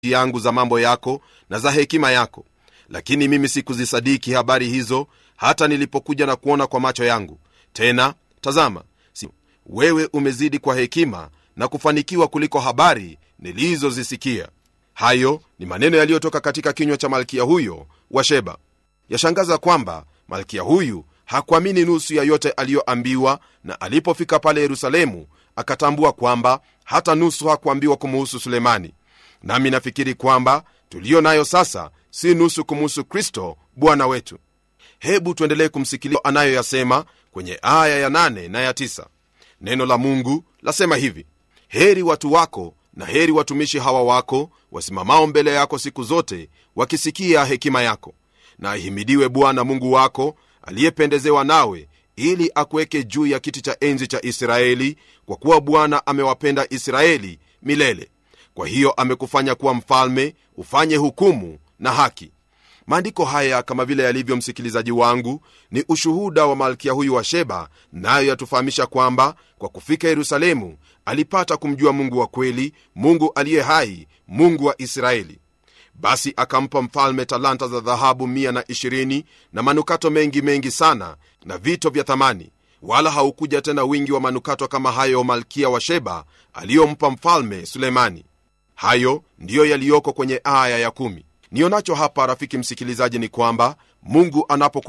yangu za mambo yako na za hekima yako lakini mimi sikuzisadiki habari hizo hata nilipokuja na kuona kwa macho yangu tena tazama si, wewe umezidi kwa hekima na kufanikiwa kuliko habari nilizozisikia hayo ni maneno yaliyotoka katika kinywa cha malkia huyo wa sheba yashangaza kwamba malkia huyu hakuamini nusu ya yote aliyoambiwa na alipofika pale yerusalemu akatambua kwamba hata nusu hakuambiwa kumuhusu sulemani nami nafikiri kwamba tuliyo nayo sasa si nusu kumuhusu kristo bwana wetu hebu tuendelee kumsikilia anayoyasema kwenye aya ya 8 na ya 9 neno la mungu lasema hivi heri watu wako na heri watumishi hawa wako wasimamao mbele yako siku zote wakisikia hekima yako na ahimidiwe bwana mungu wako aliyependezewa nawe ili akuweke juu ya kiti cha enzi cha israeli kwa kuwa bwana amewapenda israeli milele kwa hiyo amekufanya kuwa mfalme ufanye hukumu na haki maandiko haya kama vile yalivyo msikilizaji wangu ni ushuhuda wa malkia huyu wa sheba nayo yatufahamisha kwamba kwa kufika yerusalemu alipata kumjua mungu wa kweli mungu aliye hai mungu wa israeli basi akampa mfalme talanta za dhahabu 120 na manukato mengi mengi sana na vito vya thamani wala haukuja tena wingi wa manukato kama hayo malkia wa sheba aliyompa mfalme sulemani hayo ndiyo yaliyoko kwenye aya ya kumi nionacho hapa rafiki msikilizaji ni kwamba mungu anapo